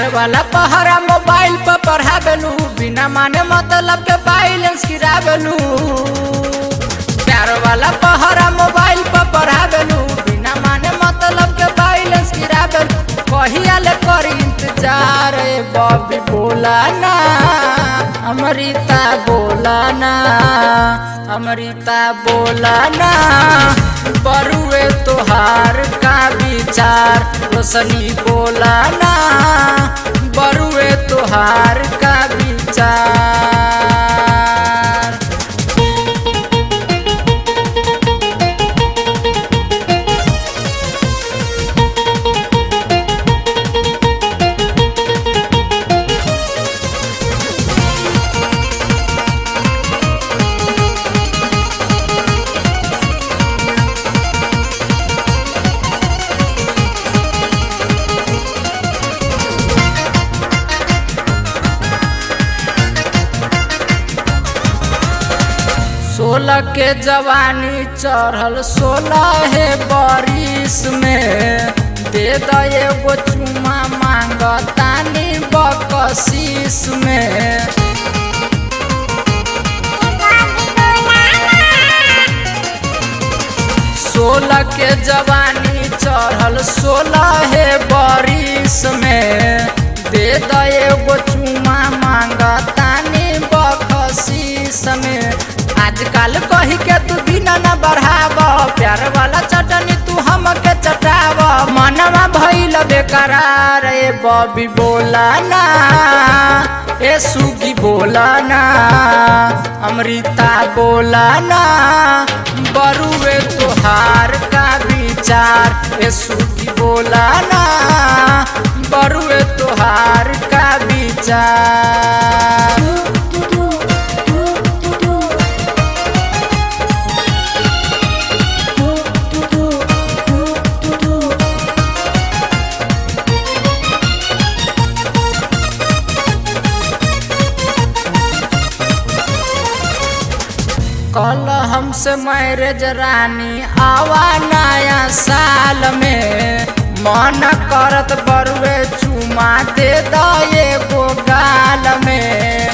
प्यार वाला पहरा मोबाइल पर पढ़ावेलू बिना माने मतलब के बैलेंस गिरावेलू प्यार वाला पहरा मोबाइल पर पढ़ावेलू बिना माने मतलब के बैलेंस गिरावेलू कहिया ले करी इंतजार ए बॉबी बोला ना अमृता बोला ना अमृता बोला ना बरुए तोहार का विचार रोशनी बोला ना बरुए तोहार का विचार सोलह के जवानी चढ़ल सोलह है बारिश में दे द एगो चुमा मांग तानी बकशीस में सोलह के जवानी चढ़ल सोलह है बारिश में दे द एगो चुमा मांग तानी बकशीस में आजकल कही के तू बिना न बढ़ाव प्यार वाला चटनी तू हमके चटाव मनवा भइल बेकरार ए बॉबी बोला ना ए सुगी बोला ना अमृता बोला ना बरुए तोहार का विचार ए सुगी बोला ना बरुए तोहार का विचार कल हमसे मैरिज रानी आवा नया साल में मन करत बरुए चुमा दे द एगो गाल में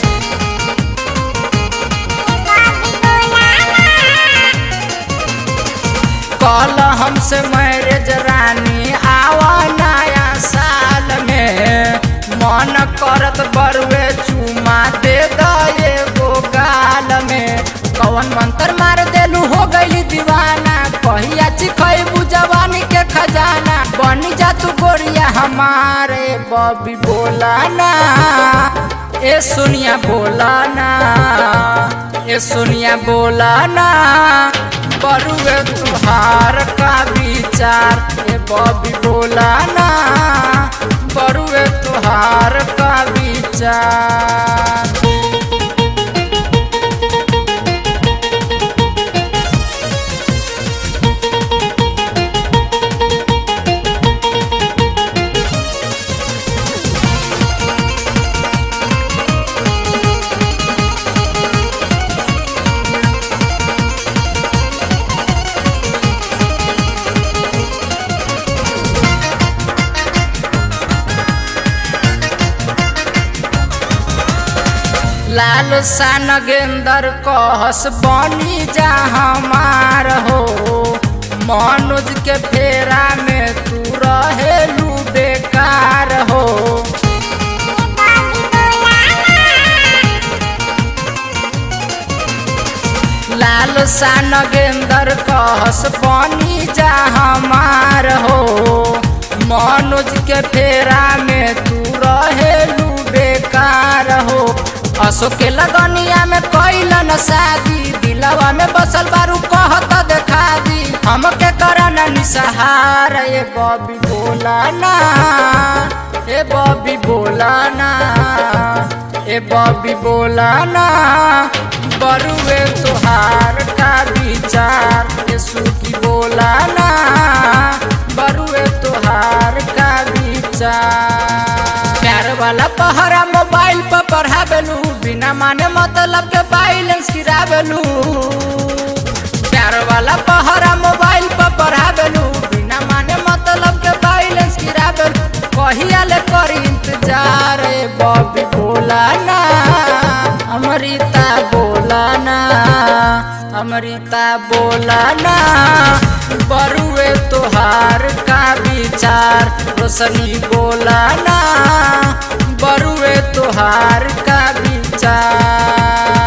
कल हमसे मैरिज रानी आवा नया साल में मन करत बरुए चुमा दे द एगो गाल में कौन मंत्र मार देलू हो गई दीवाना कहिया चिखैबू जवानी के खजाना बन जा तू गोरिया हमारे बबी बोला ना ए सोनिया बोला ना ए सोनिया बोला ना बरुए तुहार का विचार ए बबी बोला ना बरुए तुहार का विचार लाल सन गेंदर कहस बनी जा हमार हो मनोज के फेरा में तू रहेलू बेकार हो लाल सन गेंदर कहस बनी जा हमार हो मनोज के फेरा में तू रहेलू बेकार हो अशोक के लगनिया में कैल न शादी दिलवा में बसल बारू कहत देखा दी हमके करना निसहार ए बॉबी बोला ना ए बॉबी बोला ना ए बॉबी बोला ना बरुए तुहार का विचार ए सुखी बोला ना बरुए तुहार का विचार प्यार वाला पहरा मोबाइल पर पढ़ावेलू बिना माने मतलब के बैलेंस गिरावेलू प्यार वाला पहरा मोबाइल पर पढ़ावेलू बिना माने मतलब के बैलेंस गिरावेलू कहिया ले करी इंतजार अमृता बोला ना बरुए तोहार का विचार रोशनी बोला ना बरुए तोहार का विचार